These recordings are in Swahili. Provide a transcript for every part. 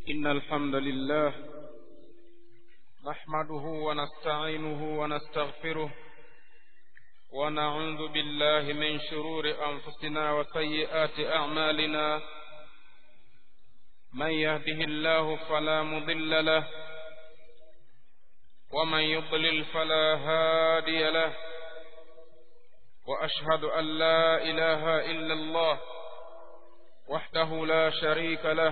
إن الحمد لله نحمده ونستعينه ونستغفره ونعوذ بالله من شرور أنفسنا وسيئات أعمالنا من يهده الله فلا مضل له ومن يضلل فلا هادي له وأشهد أن لا إله إلا الله وحده لا شريك له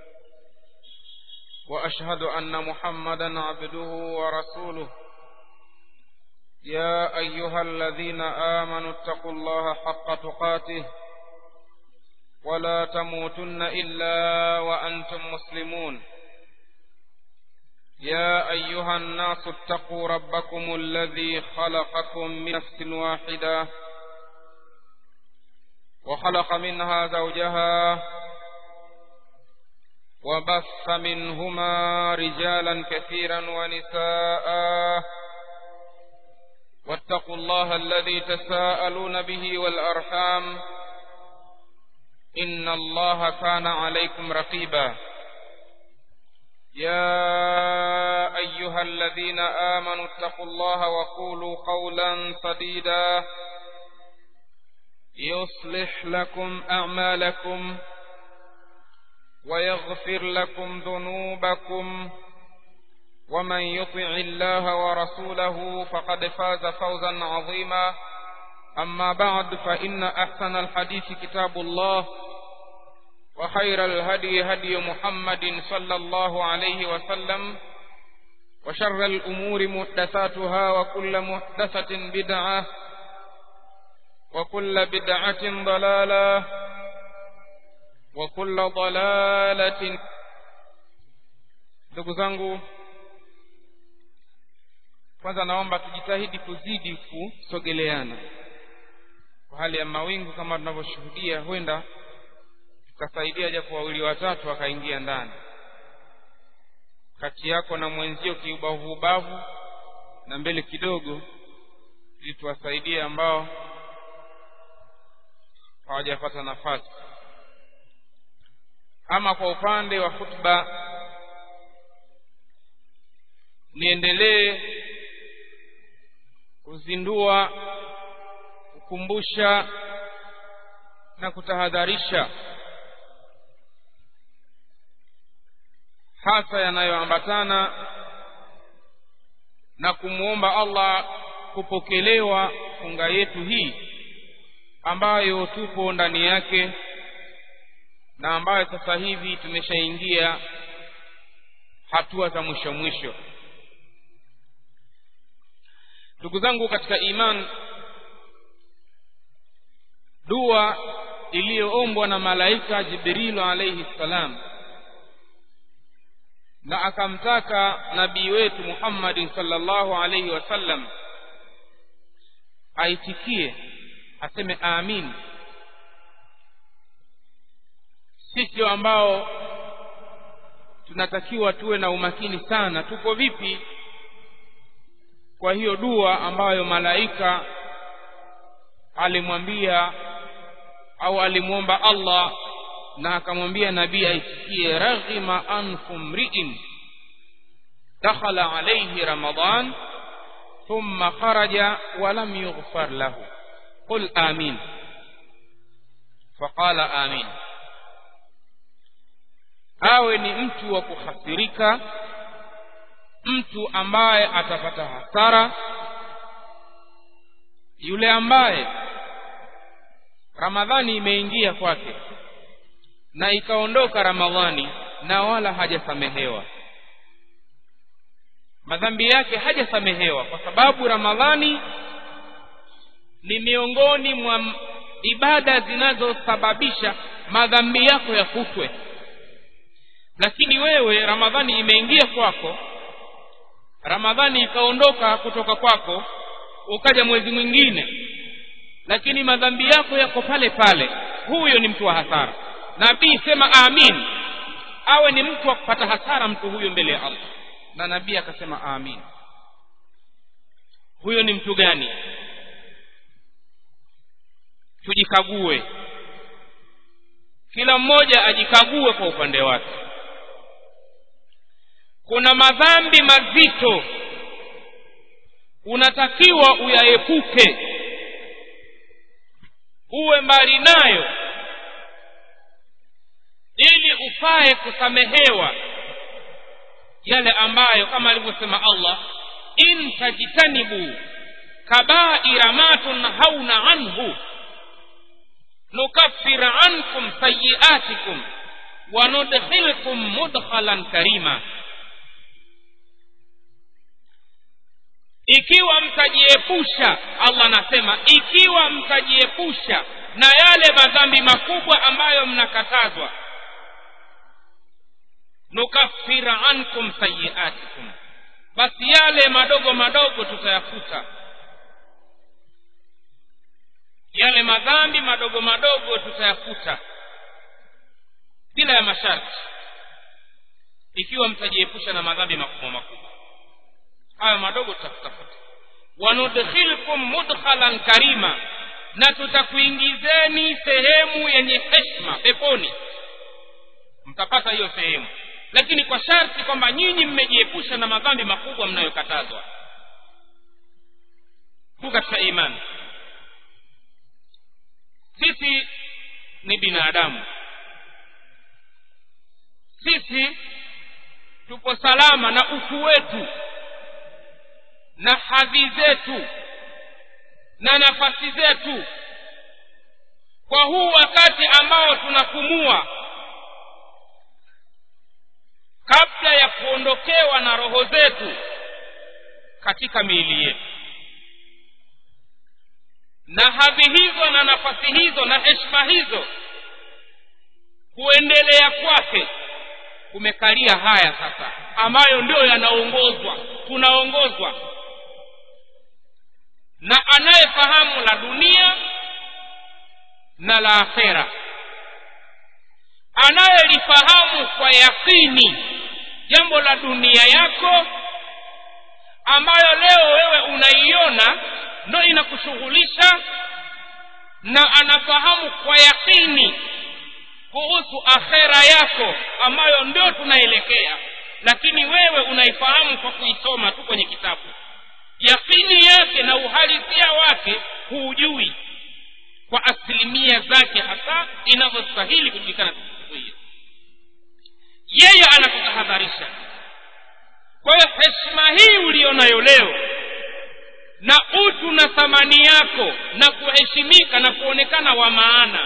وأشهد أن محمدا عبده ورسوله يا أيها الذين آمنوا اتقوا الله حق تقاته ولا تموتن إلا وأنتم مسلمون يا أيها الناس اتقوا ربكم الذي خلقكم من نفس واحدة وخلق منها زوجها وبث منهما رجالا كثيرا ونساء واتقوا الله الذي تساءلون به والأرحام إن الله كان عليكم رقيبا يا أيها الذين آمنوا اتقوا الله وقولوا قولا سديدا يصلح لكم أعمالكم ويغفر لكم ذنوبكم ومن يطع الله ورسوله فقد فاز فوزا عظيما أما بعد فإن أحسن الحديث كتاب الله وخير الهدي هدي محمد صلى الله عليه وسلم وشر الأمور محدثاتها وكل محدثة بدعة وكل بدعة ضلالة وكل ضلالة ndugu zangu kwanza naomba tujitahidi kuzidi kusogeleana kwa hali ya mawingu kama tunavyoshuhudia huenda tukasaidia japo wawili watatu wakaingia ndani kati yako na mwenzio kiubavu ubavu na mbele kidogo ili tuwasaidie ambao hawajapata nafasi ama kwa upande wa hutuba niendelee kuzindua kukumbusha na kutahadharisha hasa yanayoambatana na kumwomba Allah kupokelewa funga yetu hii ambayo tupo ndani yake na ambayo sasa hivi tumeshaingia hatua za mwisho mwisho ndugu zangu katika iman dua iliyoombwa na malaika jibrilu alayhi salam na akamtaka nabii wetu Muhammadin sallallahu alayhi wasallam aitikie aseme amin sisi ambao tunatakiwa tuwe na umakini sana tuko vipi kwa hiyo dua ambayo malaika alimwambia au alimwomba Allah na akamwambia nabii aisikie raghima anfu mri'in dakhala alayhi ramadan thumma kharaja wa lam yughfar lahu qul amin faqala amin awe ni mtu wa kuhasirika mtu ambaye atapata hasara yule ambaye ramadhani imeingia kwake na ikaondoka ramadhani na wala hajasamehewa madhambi yake hajasamehewa kwa sababu ramadhani ni miongoni mwa ibada zinazosababisha madhambi yako yakutwe lakini wewe ramadhani imeingia kwako ramadhani ikaondoka kutoka kwako ukaja mwezi mwingine lakini madhambi yako yako pale pale huyo ni mtu wa hasara nabii sema amin awe ni mtu wa kupata hasara mtu huyo mbele ya Allah na nabii akasema amin huyo ni mtu gani tujikague kila mmoja ajikague kwa upande wake kuna madhambi mazito unatakiwa uyaepuke uwe mbali nayo ili ufae kusamehewa yale ambayo kama alivyosema allah in tajtanibu kabaira ma tunhauna anhu nukaffir ankum sayiatikum wanudkhilkum mudkhalan karima ikiwa mtajiepusha allah anasema ikiwa mtajiepusha na yale madhambi makubwa ambayo mnakatazwa nukaffira ankum sayiatikum basi yale madogo madogo tutayafuta yale madhambi madogo madogo tutayafuta bila ya masharti ikiwa mtajiepusha na madhambi makubwa makubwa hayo madogo tutakutafuta wanudkhilkum mudkhalan karima na tutakuingizeni sehemu yenye heshma peponi mtapata hiyo sehemu lakini kwa sharti kwamba nyinyi mmejiepusha na madhambi makubwa mnayokatazwa hu katika imani sisi ni binadamu sisi tupo salama na utu wetu na hadhi zetu na nafasi zetu kwa huu wakati ambao tunapumua kabla ya kuondokewa na roho zetu katika miili yetu na hadhi hizo na nafasi hizo na heshima hizo kuendelea kwake kumekalia haya sasa ambayo ndio yanaongozwa tunaongozwa na anayefahamu la dunia na la akhera anayelifahamu kwa yakini jambo la dunia yako ambayo leo wewe unaiona ndo inakushughulisha na anafahamu kwa yakini kuhusu akhera yako ambayo ndio tunaelekea lakini wewe unaifahamu kwa kuisoma tu kwenye kitabu yakini yake na uhalisia wake huujui kwa asilimia zake hasa inavyostahili kujulikana siku hiyo yeye anakutahadharisha kwa hiyo heshima hii ulionayo leo na utu na thamani yako na kuheshimika na kuonekana wa maana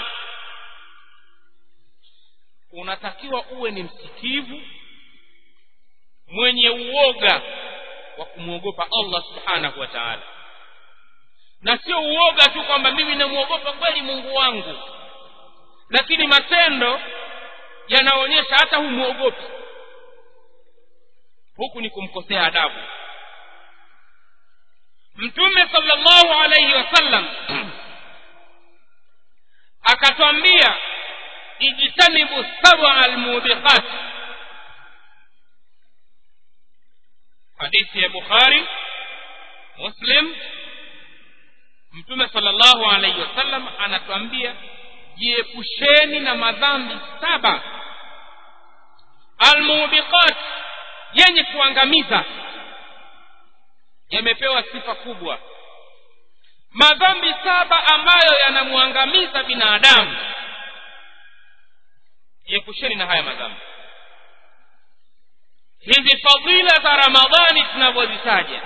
unatakiwa uwe ni msikivu mwenye uoga wa kumwogopa allah subhanahu wa taala na sio uoga tu kwamba mimi namwogopa kweli mungu wangu lakini matendo yanaonyesha hata humwogopi huku ni kumkosea adabu mtume sallallahu alaihi wasallam akatwambia ijtanibu saba almubiqat hadithi ya bukhari muslim mtume sallallahu alaihi wasallam anatuambia jiepusheni na madhambi saba almubiqat yenye kuangamiza yamepewa sifa kubwa madhambi saba ambayo yanamwangamiza binadamu jiepusheni na haya madhambi hizi fadhila za ramadhani tunavyozitaja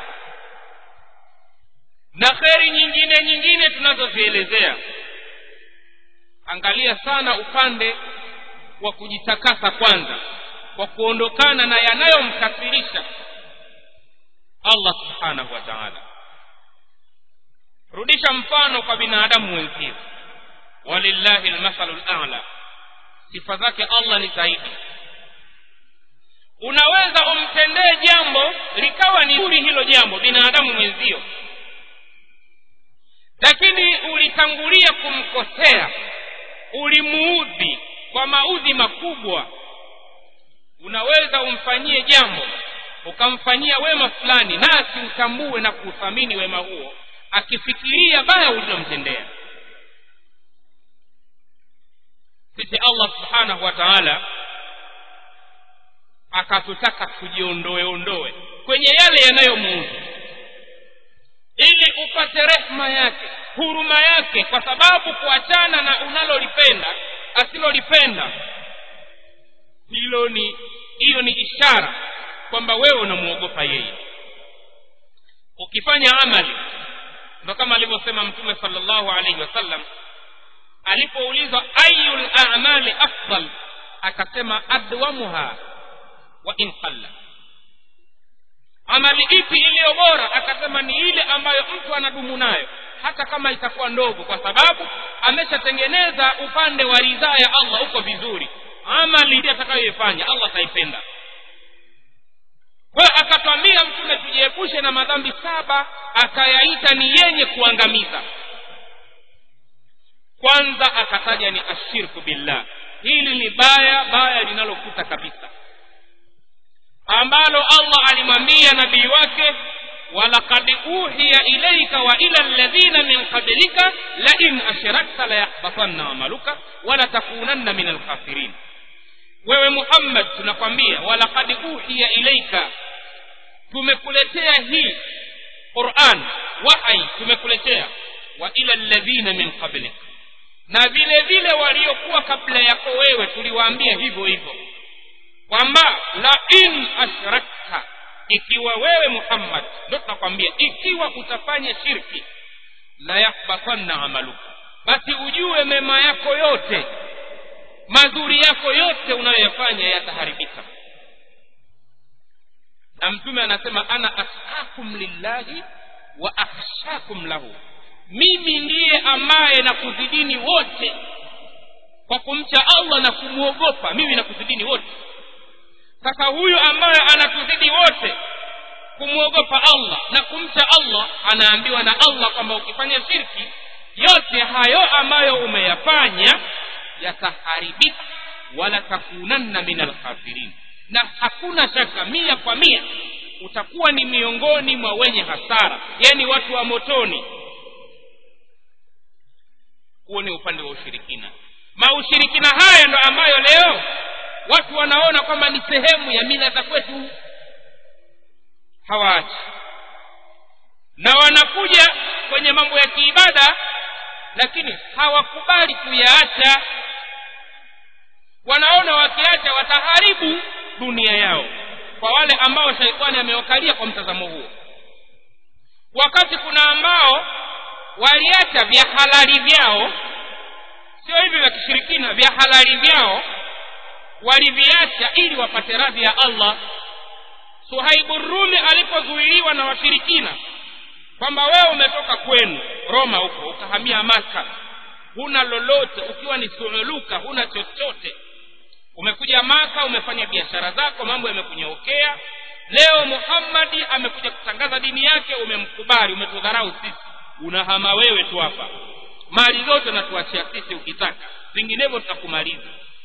na kheri nyingine nyingine tunazozielezea angalia sana upande wa kujitakasa kwanza kwa kuondokana na yanayomkasirisha allah subhanahu wa taala rudisha mfano kwa binadamu wenzio walillahi lmathalu lala sifa zake allah ni zaidi unaweza umtendee jambo likawa ni zuri hilo jambo binadamu mwenzio lakini ulitangulia kumkosea ulimuudhi kwa maudhi makubwa unaweza umfanyie jambo ukamfanyia wema fulani na asiutambue na kuuthamini wema huo akifikiria baya ulilomtendea sisi allah subhanahu wa taala akatutaka tujiondoe ondoe kwenye yale yanayomuudhi ili upate rehma yake huruma yake kwa sababu kuachana na unalolipenda asilolipenda hilo ni hiyo ni ishara kwamba wewe unamwogopa yeye ukifanya amali ndo kama alivyosema mtume salllahu alaihi wasallam alipoulizwa ayu lamali afdal akasema adwamuha wa in qalla amali ipi iliyo bora akasema ni ile ambayo mtu anadumu nayo hata kama itakuwa ndogo kwa sababu ameshatengeneza upande wa ridhaa ya allah uko vizuri amali ndiyo atakayoifanya allah ataipenda kwa hiyo akatwambia mtume tujiepushe na madhambi saba akayaita ni yenye kuangamiza kwanza akataja ni ashirku billah hili ni baya baya linalokuta kabisa ambalo allah alimwambia nabii wake walaqad uhiya ilaika wa ila alladhina min qablika lain ashrakta layahbatanna amaluka walatakunanna min alkhasirin wewe muhammad tunakwambia walaqad uhiya ilaika tumekuletea hii quran wahai tumekuletea wa ila alladhina min qablik na vile vile waliokuwa kabla yako wewe tuliwaambia hivyo hivyo kwamba la in ashrakta ikiwa wewe muhammad ndo tunakwambia ikiwa utafanya shirki la yahbatanna amaluka basi ujue mema yako yote mazuri yako yote unayoyafanya yataharibika na mtume anasema ana ashakum lillahi wa akhshakum lahu mimi ndiye ambaye nakuzidini wote kwa kumcha allah na kumwogopa mimi nakuzidini wote sasa huyu ambaye anatuzidi wote kumwogopa allah na kumcha allah anaambiwa na allah kwamba ukifanya shirki yote hayo ambayo umeyafanya yataharibika wala takunanna min alkhasirin na hakuna shaka mia kwa mia utakuwa ni miongoni mwa wenye hasara yani watu wa motoni huo ni upande wa ushirikina maushirikina haya ndo ambayo leo watu wanaona kwamba ni sehemu ya mila za kwetu hawaachi na wanakuja kwenye mambo ya kiibada lakini hawakubali kuyaacha wanaona wakiacha wataharibu dunia yao kwa wale ambao shaitani amewakalia kwa mtazamo huo wakati kuna ambao waliacha vya halali vyao sio hivi vya kishirikina vya halali vyao waliviacha ili wapate radhi ya allah suhaibu rumi alipozuiliwa na washirikina kwamba wewe umetoka kwenu roma huko ukahamia maka huna lolote ukiwa ni suuluka huna chochote umekuja maka umefanya biashara zako mambo yamekunyookea leo muhammadi amekuja kutangaza dini yake umemkubali umetudharau sisi unahama wewe tu hapa mali zote natuachia sisi ukitaka vinginevyo tutakumaliza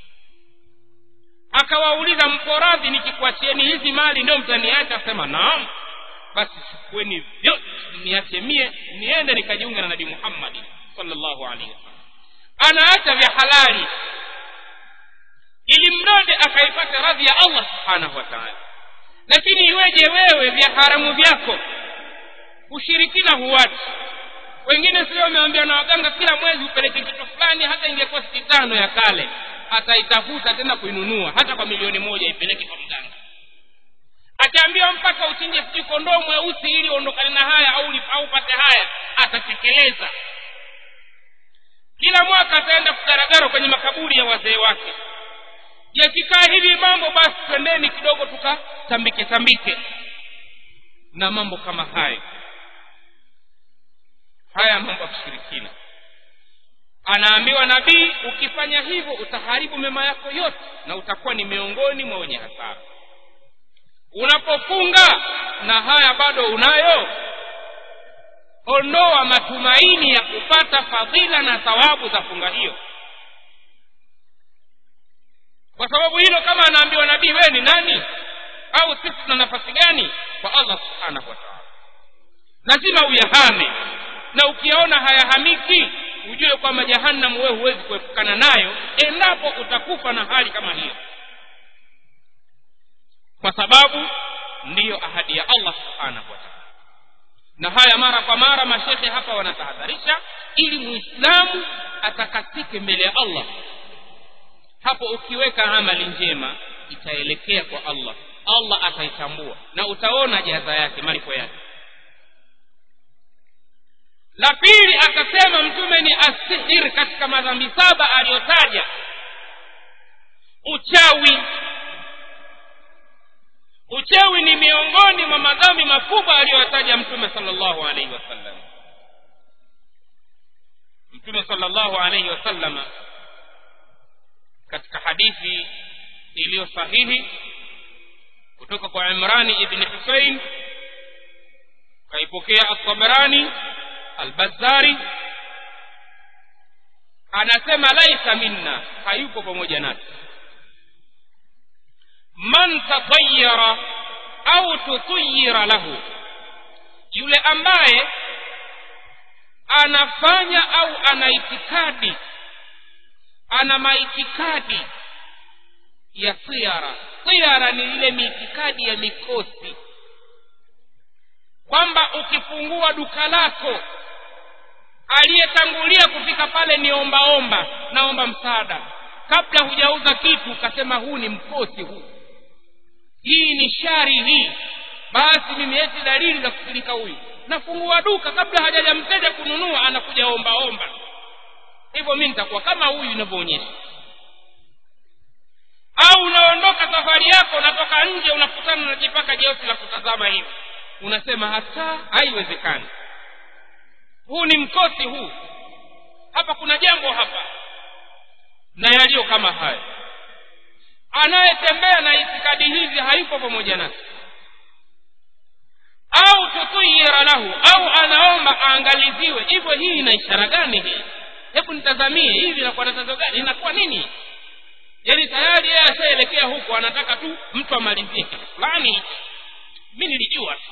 akawauliza mko radhi nikikuachieni hizi mali ndio mtaniacha asema naam basi chukueni vyote niache mie niende nikajiunga na nabii muhammadi sallallahu alaihi wasallam anaacha vya halali ili mradi akaipata radhi ya allah subhanahu wa taala lakini iweje wewe vya haramu vyako ushirikina huwachi wengine sio wameambia na waganga kila mwezi upeleke kitu fulani hata ingekuwa siti tano ya kale ataitafuta tena kuinunua hata kwa milioni moja ipeleke kwa mganga ataambiwa mpaka uchinje sijui kondoo mweusi ili uondokane na haya au au upate haya atatekeleza kila mwaka ataenda kugaragara kwenye makaburi ya wazee wake yakikaa hivi mambo basi twendeni kidogo tukatambike tambike na mambo kama hayo haya mambo ya kushirikina anaambiwa nabii ukifanya hivyo utaharibu mema yako yote na utakuwa ni miongoni mwa wenye hasara unapofunga na haya bado unayo ondoa matumaini ya kupata fadhila na thawabu za funga hiyo kwa sababu hilo kama anaambiwa nabii wewe ni nani au sisi tuna nafasi gani kwa allah subhanahu wa taala lazima uyahame na ukiyaona hayahamiki ujue kwamba jahannam wewe huwezi kuepukana nayo endapo utakufa na hali kama hiyo sababu ndiyo ahadi ya allah subhanahu wa taala na haya mara kwa mara mashekhe hapa wanatahadharisha ili muislamu atakasike mbele ya allah hapo ukiweka amali njema itaelekea kwa allah allah ataitambua na utaona jaza yake malipo yake la pili akasema mtume ni asihir katika madhambi saba aliyotaja uchawi uchawi ni miongoni mwa madhambi makubwa aliyoyataja mtume salllahu alaihi wasallam mtume salllahu alaihi wasallama katika hadithi iliyo sahihi kutoka kwa imrani ibni husein kaipokea altabarani albazari anasema laisa minna hayupo pamoja nasi man tatayara au tutuyira lahu yule ambaye anafanya au ana itikadi ana maitikadi ya tiara tiara ni ile miitikadi ya mikosi kwamba ukifungua duka lako aliyetangulia kufika pale ni ombaomba naomba msaada kabla hujauza kitu ukasema huu ni mkosi huu hii ni shari hii basi mimi eti dalili za kusilika huyu nafungua duka kabla hajaja mteja kununua anakuja ombaomba hivyo mi nitakuwa kama huyu inavyoonyesha au unaondoka safari yako unatoka nje unakutana na jipaka jeusi la kutazama hivi unasema hata haiwezekani huu ni mkosi huu hapa kuna jambo hapa na yaliyo kama haya anayetembea na itikadi hizi hayuko pamoja nasi au tutuyira lahu au anaomba aangaliziwe hivyo hii ina ishara gani hii hebu nitazamie hivi inakuwa na tatizo gani inakuwa nini yaani tayari yeye ashaelekea huko anataka tu mtu amalizie kitu fulani mi nilijua tu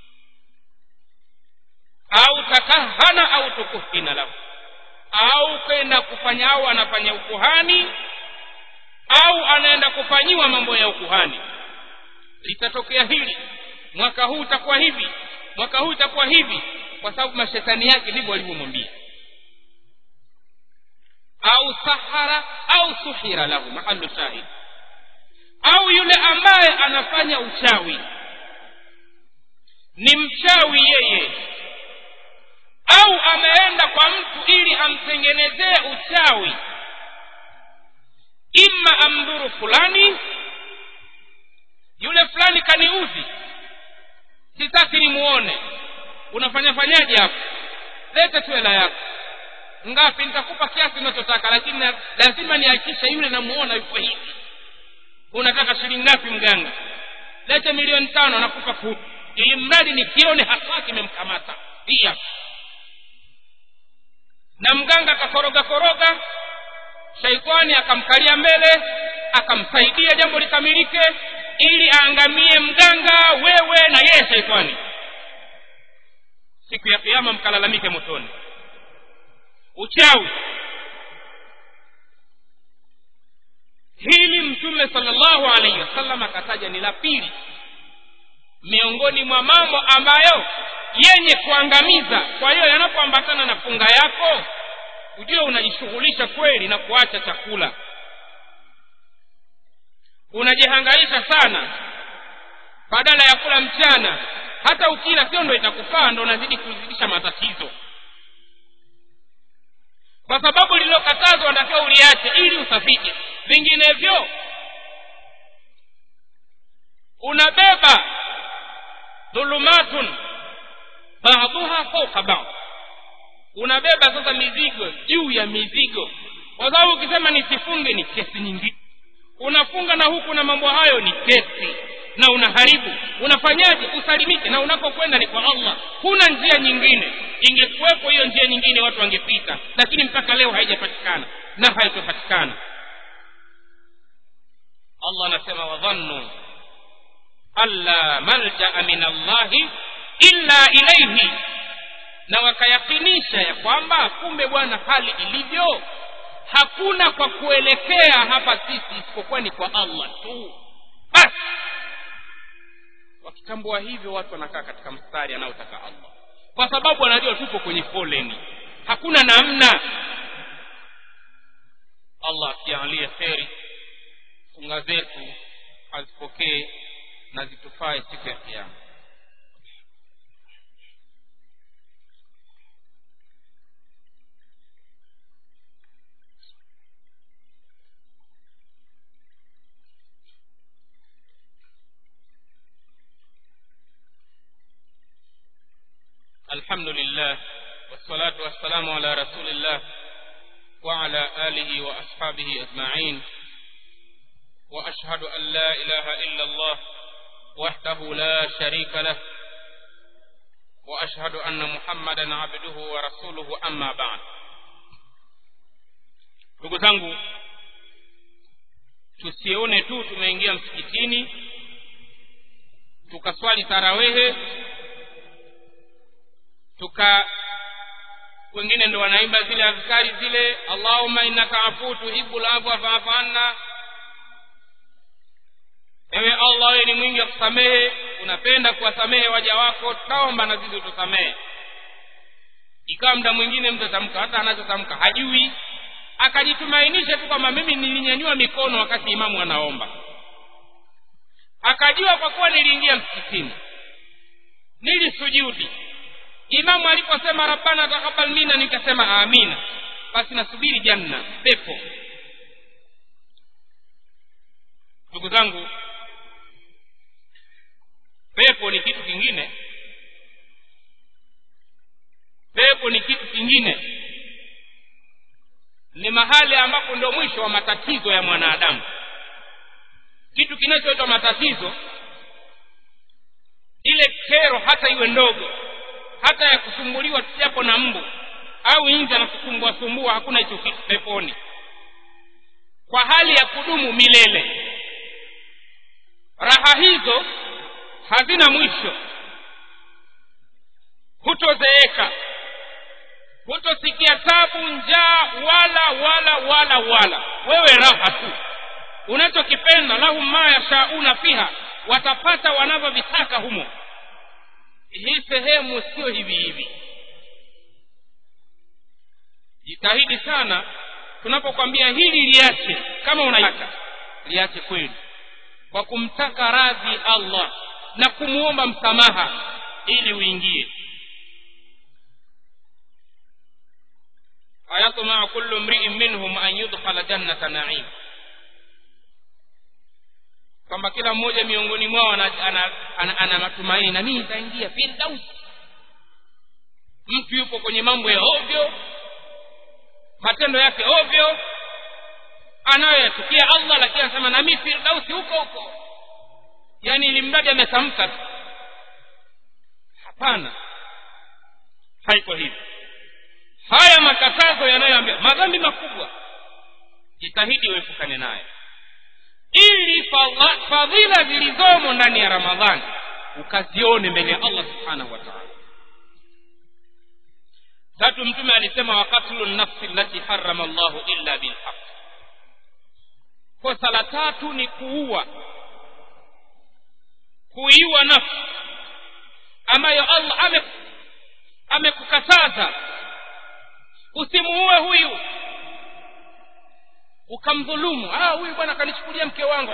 au takahana au tukuhina lahu au kwenda kufanya au anafanya ukuhani au anaenda kufanyiwa mambo ya ukuhani litatokea hili mwaka huu utakuwa hivi mwaka huu itakuwa hivi kwa sababu mashetani yake ndivyo walivyomwambia au sahara au suhira lahu mahalu shahid au yule ambaye anafanya uchawi ni mchawi yeye au ameenda kwa mtu ili amtengenezee uchawi imma amdhuru fulani yule fulani kaniudhi sitaki nimuone unafanya fanyaje hapo lete tu hela yako ngapi nitakupa kiasi unachotaka lakini lazima nihakikishe yule namuona yuko hivi unataka shilingi ngapi mganga lete milioni tano nakupa kumi ili mradi nikione hasa kimemkamata hii hapa na mganga akakoroga koroga shaitani akamkalia mbele akamsaidia jambo likamilike ili aangamie mganga wewe na yeye shaitani siku ya kiama mkalalamike motoni uchawi hili mtume salllahu alaihi wasallam akataja ni la pili miongoni mwa mambo ambayo yenye kuangamiza kwa hiyo yanapoambatana na funga yako ujue unajishughulisha kweli na kuacha chakula unajihangaisha sana badala ya kula mchana hata ukila sio ndo itakufaa ndo unazidi kuzidisha matatizo kwa sababu lililokatazwa natakiwa uliache ili usafike vinginevyo unabeba dhulumatun baadhuha fauka baadh unabeba sasa mizigo juu ya mizigo kwa sababu ukisema nisifunge ni kesi nyingine unafunga na huku na mambo hayo ni kesi na unaharibu unafanyaje usalimike na unapokwenda ni kwa allah huna njia nyingine ingekuwepo hiyo njia nyingine watu wangepita lakini mpaka leo haijapatikana na haitopatikana allah anasema wadhannu alla maljaa min allahi illa ilaihi na wakayakinisha ya kwamba kumbe bwana hali ilivyo hakuna kwa kuelekea hapa sisi isipokuwa ni kwa allah tu basi ukitambua hivyo watu wanakaa katika mstari anaotaka allah kwa sababu wanajua tupo kwenye foleni hakuna namna allah akiangalia kheri funga zetu azipokee na zitufae siku ya kiama الحمد لله والصلاة والسلام على رسول الله وعلى آله وأصحابه أجمعين وأشهد أن لا إله إلا الله وحده لا شريك له وأشهد أن محمدا عبده ورسوله أما بعد ndugu zangu tusione tu tumeingia msikitini tukaswali tarawehe tuka wengine ndo wanaimba zile azkari zile allahumma innaka afu tuhibu lafwa faafu anna ewe allah wewe ni mwingi wa kusamehe unapenda kuwasamehe waja wako taomba na sisi utusamehe ikawa mda mwingine mtu atamka hata anachotamka hajui akajitumainisha tu kwamba mimi nilinyanyua mikono wakati imamu anaomba akajua kwa kuwa niliingia msikitini nilisujudi imamu aliposema rabbana takabal mina nikasema amina basi nasubiri janna pepo ndugu zangu pepo ni kitu kingine pepo ni kitu kingine ni mahali ambapo ndio mwisho wa matatizo ya mwanadamu kitu kinachoitwa matatizo ile kero hata iwe ndogo hata ya kusumbuliwa japo na mbu au nje anakusumbua sumbua hakuna hicho kitu peponi kwa hali ya kudumu milele raha hizo hazina mwisho hutozeeka hutosikia tabu njaa wala wala wala wala wewe raha tu unachokipenda lahum ma yashauna fiha watapata wanavyovitaka humo hii sehemu sio hivi hivi jitahidi sana tunapokwambia hili liache kama unataka liache kweli kwa kumtaka radhi allah na kumwomba msamaha ili uingie ayatmaa kullu mriin minhum an yudkhala jannata naim kwamba kila mmoja miongoni mwao ana, ana, ana, ana matumaini na mimi nitaingia firdaus mtu yupo kwenye mambo ya ovyo matendo yake ovyo anayoyatukia allah lakini anasema nami firdausi huko huko yaani ili mradi ametamka tu hapana haiko hivi haya makatazo yanayoambia madhambi makubwa jitahidi uepukane nayo ili fadhila zilizomo ndani ya ramadhani ukazione mbele ya allah subhanahu wa taala tatu mtume alisema wakatlu nafsi lati harama llahu illa bilhaq kosa la tatu ni kuua kuiua nafsi ambayo allah ame amekukataza usimuue huyu ukamdhulumu ah huyu bwana kanichukulia mke wangu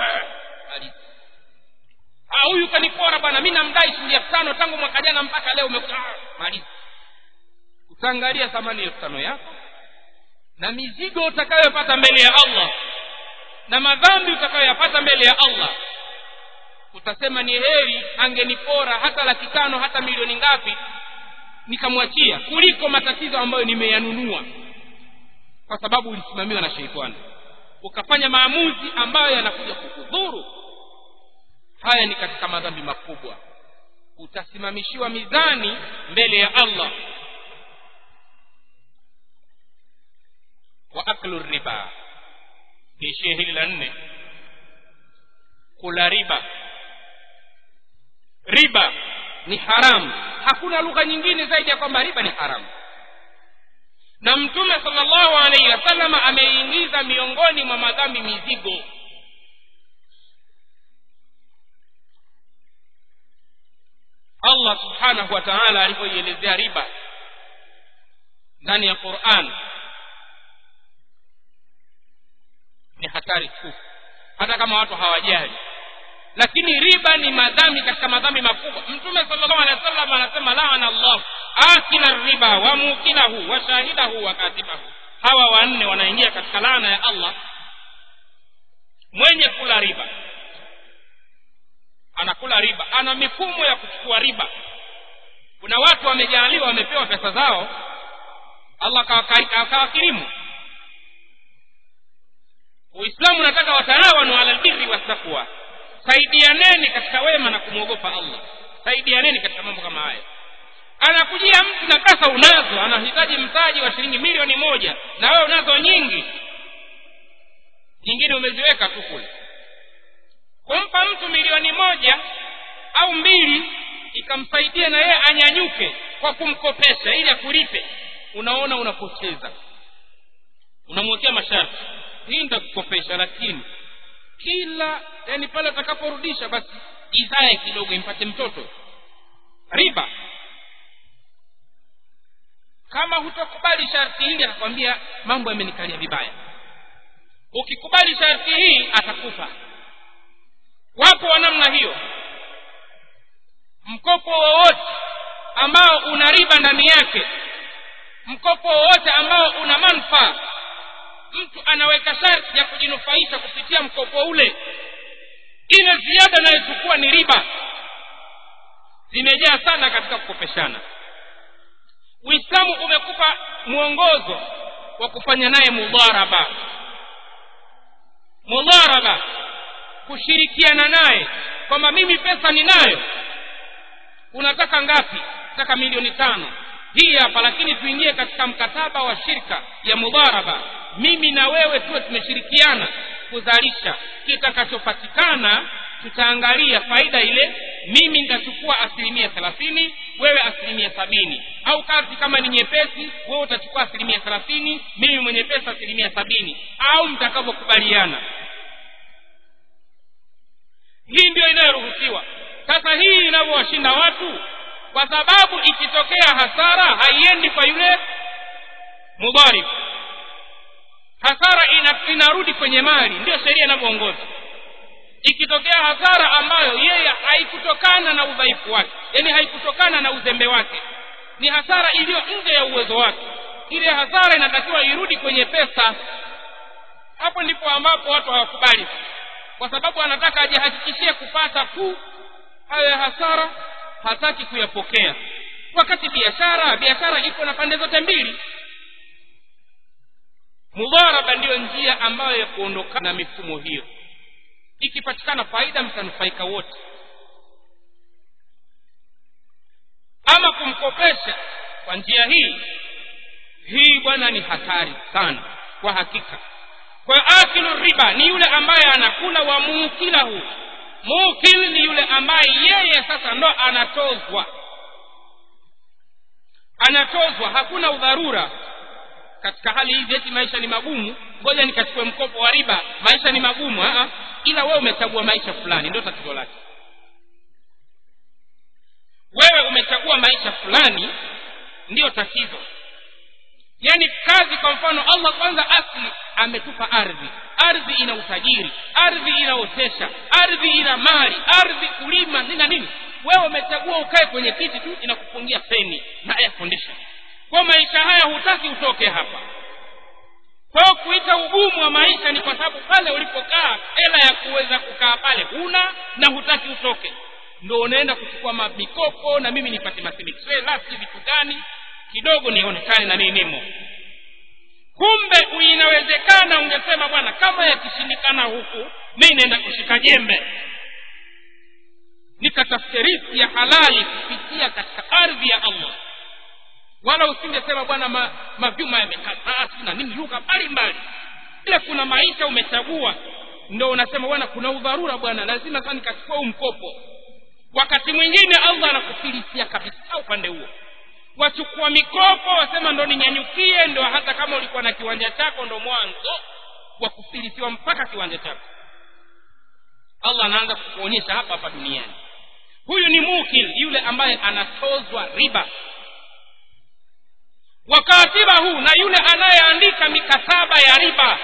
ah huyu kanipora bwana mi namdai shilingi elfu tano tangu mwaka jana mpaka leo umekuta ah, maliza utaangalia thamani elfu tano yako na mizigo utakayopata mbele ya allah na madhambi utakayoyapata mbele ya allah utasema ni heri angenipora hata laki tano hata milioni ngapi nikamwachia kuliko matatizo ambayo nimeyanunua kwa sababu ulisimamiwa na sheitani ukafanya maamuzi ambayo yanakuja kukudhuru haya ni katika madhambi makubwa utasimamishiwa mizani mbele ya allah wa aklu riba niishie hili la nne kula riba riba ni haramu hakuna lugha nyingine zaidi ya kwamba riba ni haramu na mtume salllahu alaihi wasalama ameingiza miongoni mwa madhambi mizigo allah subhanahu wa taala alivyoielezea riba ndani ya quran ni hatari tu hata kama watu hawajali lakini riba ni madhambi katika madhambi makubwa mtume sallallahu alaihi wasallam anasema laana allah akila riba wa mukilahu wa shahidahu wa katibahu hawa wanne wanaingia katika laana ya allah mwenye kula riba anakula riba ana mifumo ya kuchukua riba kuna watu wamejaaliwa wamepewa pesa zao allah akawakirimu uislamu unataka wataawanu ala lbirri wattaqwa saidianeni katika wema na kumwogopa allah saidianeni katika mambo kama haya anakujia mtu na pesa unazo anahitaji mtaji wa shilingi milioni moja na wewe unazo nyingi nyingine umeziweka tu kule kumpa mtu milioni moja au mbili ikamsaidia na yeye anyanyuke kwa kumkopesha ili akulipe unaona unapoteza unamwekea masharti hii nitakukopesha lakini kila yani pale atakaporudisha basi izae kidogo impate mtoto riba kama hutokubali sharti hili atakwambia mambo yamenikalia vibaya ukikubali sharti hii atakufa wapo wa namna hiyo mkopo wowote ambao una riba ndani yake mkopo wowote ambao una manufaa mtu anaweka sharti ya kujinufaisha kupitia mkopo ule ile ziada anayochukua ni riba zimejaa sana katika kukopeshana uislamu umekupa mwongozo wa kufanya naye mudharaba mudharaba kushirikiana naye kwamba mimi pesa ninayo unataka ngapi nataka milioni tano hii hapa lakini tuingie katika mkataba wa shirka ya mudharaba mimi na wewe tuwe tumeshirikiana kuzalisha kitakachopatikana tutaangalia faida ile mimi nitachukua asilimia thelathini wewe asilimia sabini au kazi kama ni nyepesi wewe utachukua asilimia thelathini mimi mwenye pesa asilimia sabini au mtakavyokubaliana hii ndio inayoruhusiwa sasa hii inavyowashinda watu kwa sababu ikitokea hasara haiendi kwa yule mudharib hasara ina, inarudi kwenye mali ndio sheria inavyoongoza ikitokea hasara ambayo yeye haikutokana na udhaifu wake yaani haikutokana na uzembe wake ni hasara iliyo nje ya uwezo wake ile hasara inatakiwa irudi kwenye pesa hapo ndipo ambapo watu hawakubali kwa sababu anataka ajihakikishie kupata tu hayo ya hasara hataki kuyapokea wakati biashara biashara iko na pande zote mbili mudharaba ndiyo njia ambayo ya kuondokana na mifumo hiyo ikipatikana faida mtanufaika wote ama kumkopesha kwa njia hii hii bwana ni hatari sana kwa hakika kwa hiyo akilu riba ni yule ambaye anakula wa muukilahu mukil ni yule ambaye yeye sasa ndo anatozwa anatozwa hakuna udharura katika hali hizi eti maisha ni magumu ngoja nikachukue mkopo wa riba maisha ni magumu aa ila wewe umechagua maisha fulani ndio tatizo lake wewe umechagua maisha fulani ndiyo tatizo yaani kazi kwa mfano allah kwanza asli ametupa ardhi ardhi ina utajiri ardhi inaotesha ardhi ina mali ardhi kulima nina nini wewe umechagua ukae kwenye kiti tu inakupungia feni na air condition kwa maisha haya hutaki utoke hapa kwa kuita ugumu wa maisha ni kwa sababu pale ulipokaa hela ya kuweza kukaa pale huna na hutaki utoke ndo unaenda kuchukua mikopo na mimi nipate masiliksi vitu gani kidogo nionekane na mimi nimo kumbe inawezekana ungesema bwana kama yakishindikana huku mi naenda kushika jembe nikatafute riski ya halali kupitia katika ardhi ya allah wala usingesema bwana ma, mavyuma yamekataa na nini lugha mbalimbali ile kuna maisha umechagua ndo unasema bwana kuna udharura bwana lazima sasa nikachukua huu mkopo wakati mwingine allah anakufilisia kabisa upande huo wachukua mikopo wasema ndo ninyanyukie ndo hata kama ulikuwa na kiwanja chako ndo mwanzo wa kufilisiwa mpaka kiwanja chako allah anaanza kukuonyesha hapa hapa duniani huyu ni mukil yule ambaye anatozwa riba wakatibahu na yule anayeandika mikataba ya riba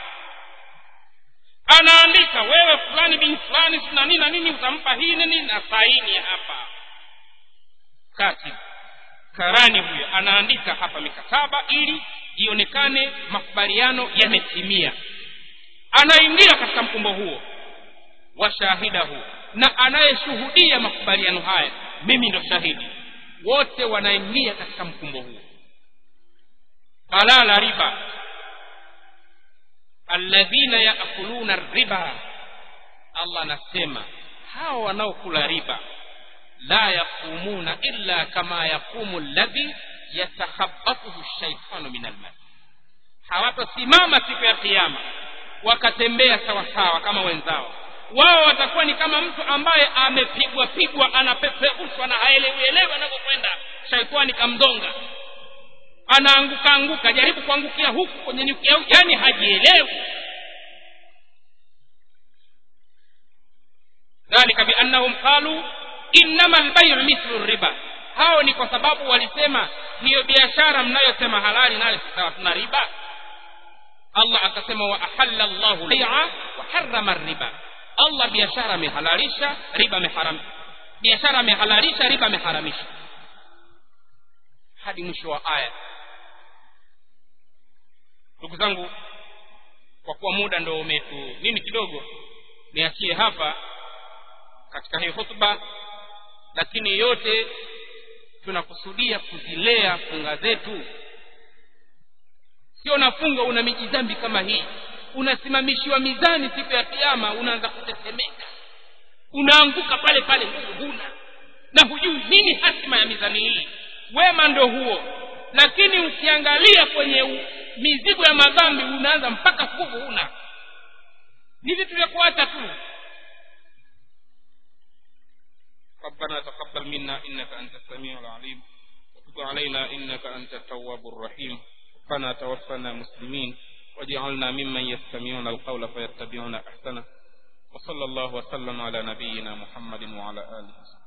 anaandika wewe fulani bin fulani na nini na nini utampa hii nini na saini hapa katib karani huyo anaandika hapa mikataba ili ionekane makubaliano yametimia anaingia katika mkumbo huo wa shahidahu na anayeshuhudia makubaliano haya mimi ndo shahidi wote wanaingia katika mkumbo huo halala riba alladhina yaakuluna riba allah anasema hawa wanaokula riba la yaqumuna illa kama yaqumu alladhi yatakhabatuhu shaitanu min almas hawatosimama siku ya kiama wakatembea sawasawa kama wenzao wao watakuwa ni kama mtu ambaye amepigwa pigwa anapeperushwa na haelewielewi anavyokwenda shaitani kamdonga anaanguka anguka jaribu kuangukia huku kwenye nyuki yani hajielewi dhalika biannahum qalu innama albayu mithlu riba hao ni kwa sababu walisema hiyo biashara mnayosema halali nayo sawa tuna riba allah akasema wa ahalla llahu bai'a wa harrama riba allah biashara amehalalisha riba ameharam biashara amehalalisha riba ameharamisha hadi mwisho wa aya ndugu zangu kwa kuwa muda ndo umetu nini kidogo niachie hapa katika hii hutuba lakini yote tunakusudia kuzilea funga zetu sio nafunga una mijidhambi kama hii unasimamishiwa mizani siku ya kiama unaanza kutetemeka unaanguka pale pale huna na hujui nini hatima ya mizani hii wema ndo huo lakini ukiangalia kwenye u, mizigo ya madhambi unaanza mpaka nguvu huna ni vitu vya kuacha tu ربنا تقبل منا إنك أنت السميع العليم وتب علينا إنك أنت التواب الرحيم ربنا توفنا مسلمين واجعلنا ممن يستمعون القول فيتبعون أحسنه وصلى الله وسلم على نبينا محمد وعلى آله وصحبه